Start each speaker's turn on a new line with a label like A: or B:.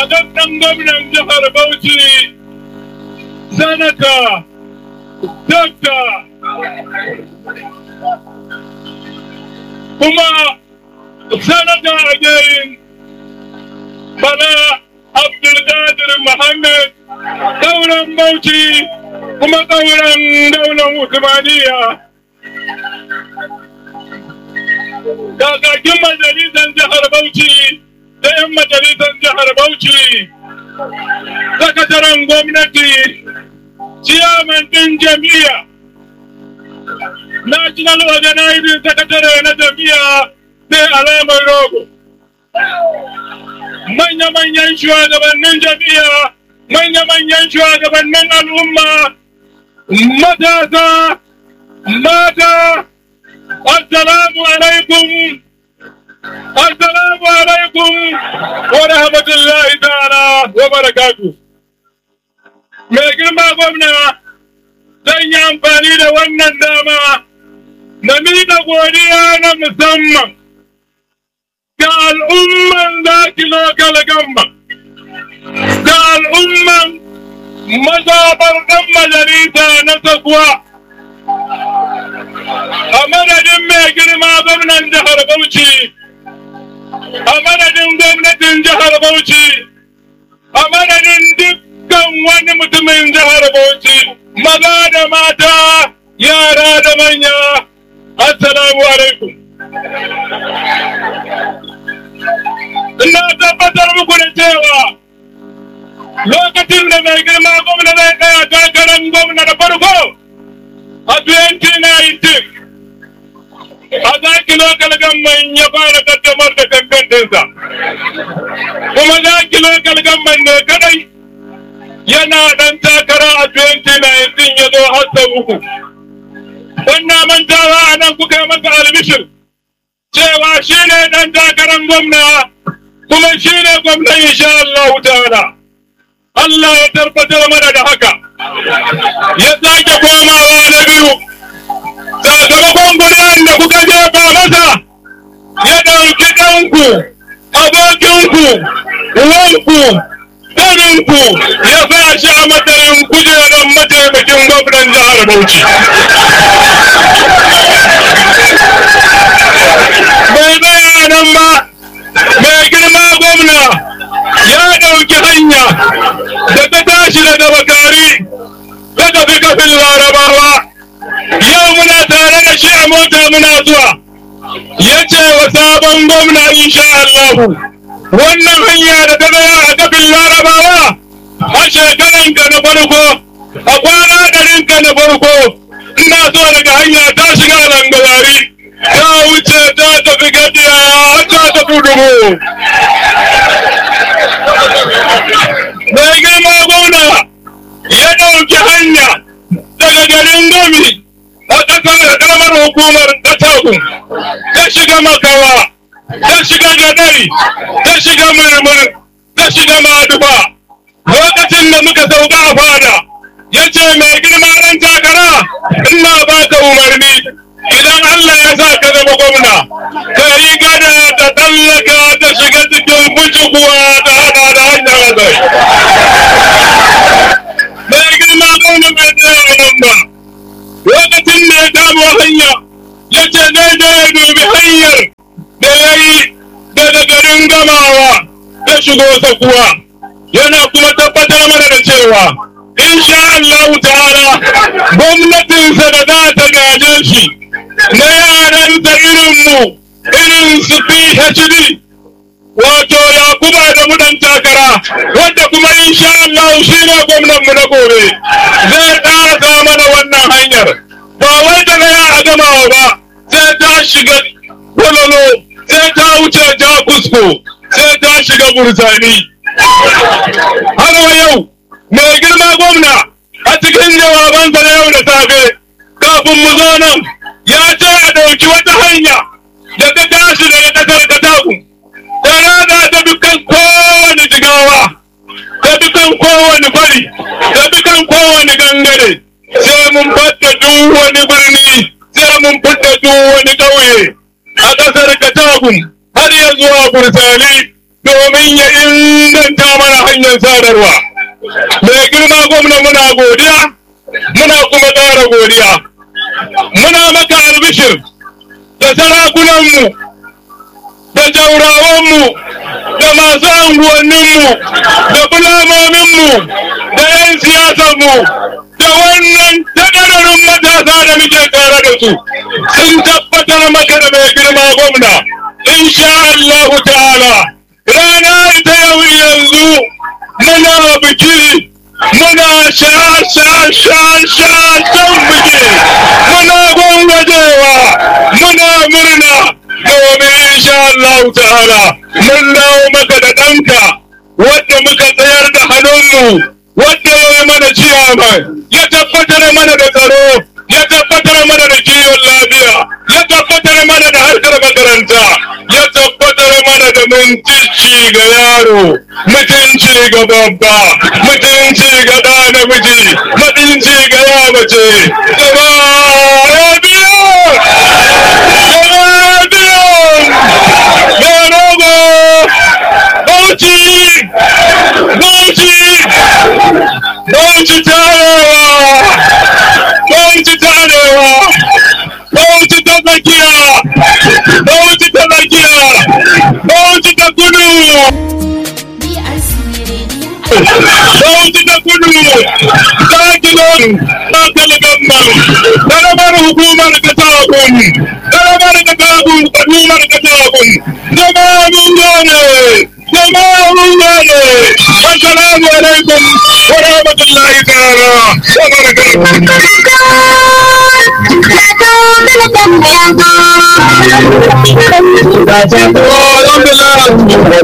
A: zaɓaɓɓen gwamnan jihar Bauchi, Sanata, Dokta, kuma Sanata again, Bala Abdulkadir Muhammad, ƙauren Bauchi, kuma ƙauren daular Usmaniya. Kakakin majalisar jihar Bauchi da 'yan majalisar jihar Bauchi, sakataren gwamnati, ciyaman ɗin jami'a, National Organizing Secretary na jami'a sai alamar rogo. Manya-manyan shugabannin jami'a, manya-manyan shugabannin al'umma, matasa, mata, Assalamu alaikum Assalamu alaikum wa rahmatullahi ta'ala wa barakatu. Mai girma gwamna zan yi amfani da wannan dama na miƙa godiya na musamman ga al'umman zaki lokal gamba da al'umman mazaɓar ɗan majalisa na sakuwa. a madadin mai girma gwamnan jihar Bauchi, a madadin gwamnatin jihar Bauchi, a madadin dukkan wani mutumin jihar Bauchi, maza da mata, yara da manya, assalamu alaikum. Ina tabbatar muku da cewa lokacin da mai girma gwamna zai tsaya takarar gwamna da farko a 2019 a zaki lokal gamman ya fara kaddamar da kankantinsa kuma zaki lokal gamman ne kadai yana dan takara a 2019 ya zo har sau uku wannan mantawa a nan kuka masa albishir cewa shi ne dan takarar gwamna kuma shi ne gwamnan insha Allah ta'ala Allah ya tabbatar mana da haka ya sake komawa na biyu sakamakon kuri'an da kuka jefa masa ya ɗauki ɗanku abokinku uwanku ɗaninku ya sa shi a matsayin kujerar mataimakin gwamnan jihar Bauchi. Bai tsaya nan ba, mai girma gwamna ya ɗauki hanya da ta tashi daga bakari ta tafi kafin larabawa. yau muna tare da shi a mota muna zuwa ya ce wa sabon gwamna insha Allahu wannan hanya da ta zaya a kafin larabawa a shekaran ka na farko a kwana ɗarin ka na farko ina so daga hanya ta shiga langawari ta wuce ta tafi gadiya ta tafi dubu mai girma gwamna ya ɗauki hanya daga garin gami a ƙasar ƙaramar hukumar ƙasagun ta shiga makawa ta shiga gadari ta shiga murmur ta shiga maduba lokacin da muka sauka a fada ya ce mai girma ran takara ina baka umarni idan Allah ya sa ka zama gwamna ka yi gada ta tsallaka ta shiga cikin bujukuwa ta hada da hanyar azai mai girma gwamna bai tsaya nan ba lokacin da ya kamo hanya ya ce zai je ya dubi hanyar da ya yi daga garin gamawa ta shigo sakuwa yana kuma tabbatar mana da cewa insha Allah ta'ala gwamnatinsa da za ta gaje shi na yaransa irinmu irin su PhD wato Yakuba da mudan takara wanda kuma insha Allah shi ne gwamnanmu na gobe zai ƙarasa mana wannan hanyar ba wai daga ya a gamawa ba sai ta shiga walolo sai ta wuce jakusko sai ta shiga bursani har wa yau mai girma gwamna a cikin jawabansa na yau da safe kafin mu zo nan ya ce a ɗauki wata hanya da ta tashi daga ƙasar kataku ta rada ta dukkan kowane jigawa ta dukkan kowane fari ta dukkan kowane gangare sai mun fadda duk wani birni sai mun fadda duk wani ƙauye a ƙasar katagun har ya zuwa bursali domin ya inganta mana hanyar sadarwa mai girma gwamna muna godiya muna kuma ƙara godiya muna maka albishir da sarakunanmu da jaurawanmu da masu anguwanninmu da bulamominmu da 'yan siyasanmu da wannan takararin matasa da muke tare da su sun tabbatar maka da mai girma gwamna insha Allah ta'ala rana ita yau yanzu muna biki muna sha sha sha sha shan biki muna gwangwajewa muna murna domin insha Allah ta'ala mun dawo maka da ɗanka wadda muka tsayar da hannunmu wadda ya yi mana ciyaman ya tabbatar mana da tsaro ya tabbatar mana da kiwon lafiya ya tabbatar mana da harkar makaranta ya tabbatar mana da mutunci ga yaro mutunci ga babba mutunci ga ɗa namiji mutunci ga ya mace gaba ya biyo gaba ya biyo ga rogo bauchi bauchi bauchi tarewa bauchi tarewa bauchi ta tsakiya bauchi ta tsakiya bauchi ta kudu bauchi ta kudu sakilon sakal gamman karamar hukumar katakun karamar katakun kadumar katakun zama mun gane zama mun gane assalamu alaikum wa rahmatullahi ta'ala wa barakatuh alhamdulillah